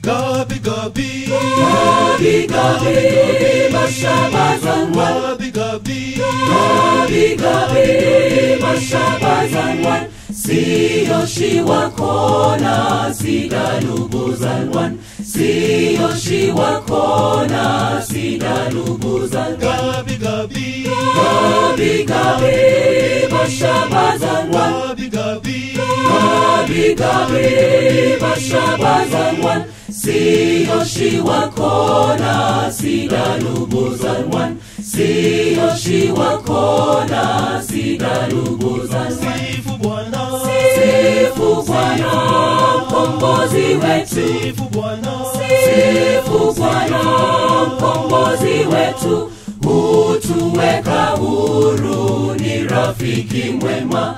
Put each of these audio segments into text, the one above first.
Gabi, Gabi, Gabi Gabi Mashabazanwan Gabi, Gabi, Gabi Gabi Mashabazanwan Siyoshi wakona sidalubuzanwan Siyoshi wakona sidalubuzanwan Gabi, Gabi, Gabi Gabi Mashabazanwan Gabi, Gabi, Gabi Gabi Mashabazanwan Siyoshi wakona sidalubuzanwan Siyoshi wakona sidalubuzanwan Sifu Bwana, Sifu Bwana mkombozi wetu Sifu Bwana, Sifu Bwana mkombozi wetu hutuweka huru ni rafiki mwema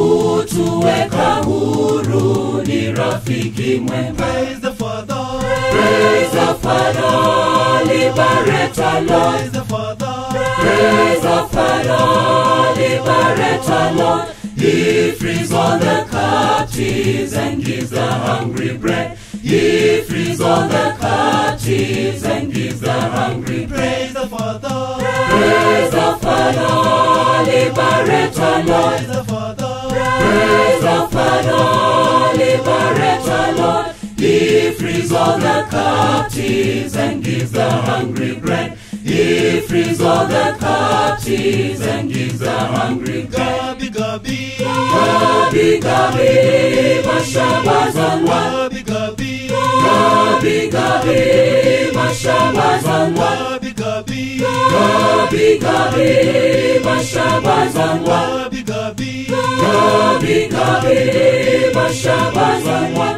hutuweka huru ni rafiki mwema praise the Father, Praise the Father, liberator Lord praise the Father, Praise the Father, liberator Lord. He frees all the captives and gives the hungry bread. He frees all the captives and gives the hungry bread. praise the Father, Praise the Father, liberator Lord. praise the Father, Praise the Father, liberator Lord. He frees all the captives and gives the hungry bread. He frees all the captives and gives the hungry bread. Gabi, Gabi, Gabi Gabi Mashabazanwa Gabi, Gabi, Gabi Gabi Mashabazanwa Gabi, Gabi, Gabi Gabi Mashabazanwa Gabi, Gabi, Gabi Gabi Mashabazanwa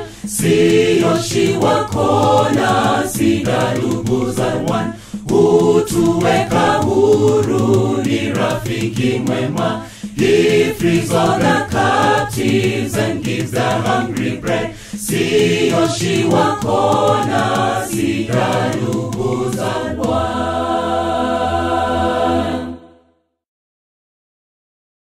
Siyoshi wakona sidalubuzanwan Hutuweka huru ni rafiki mwema He frees all the captives and gives the hungry bread Siyoshi wakona sidalubuzanwan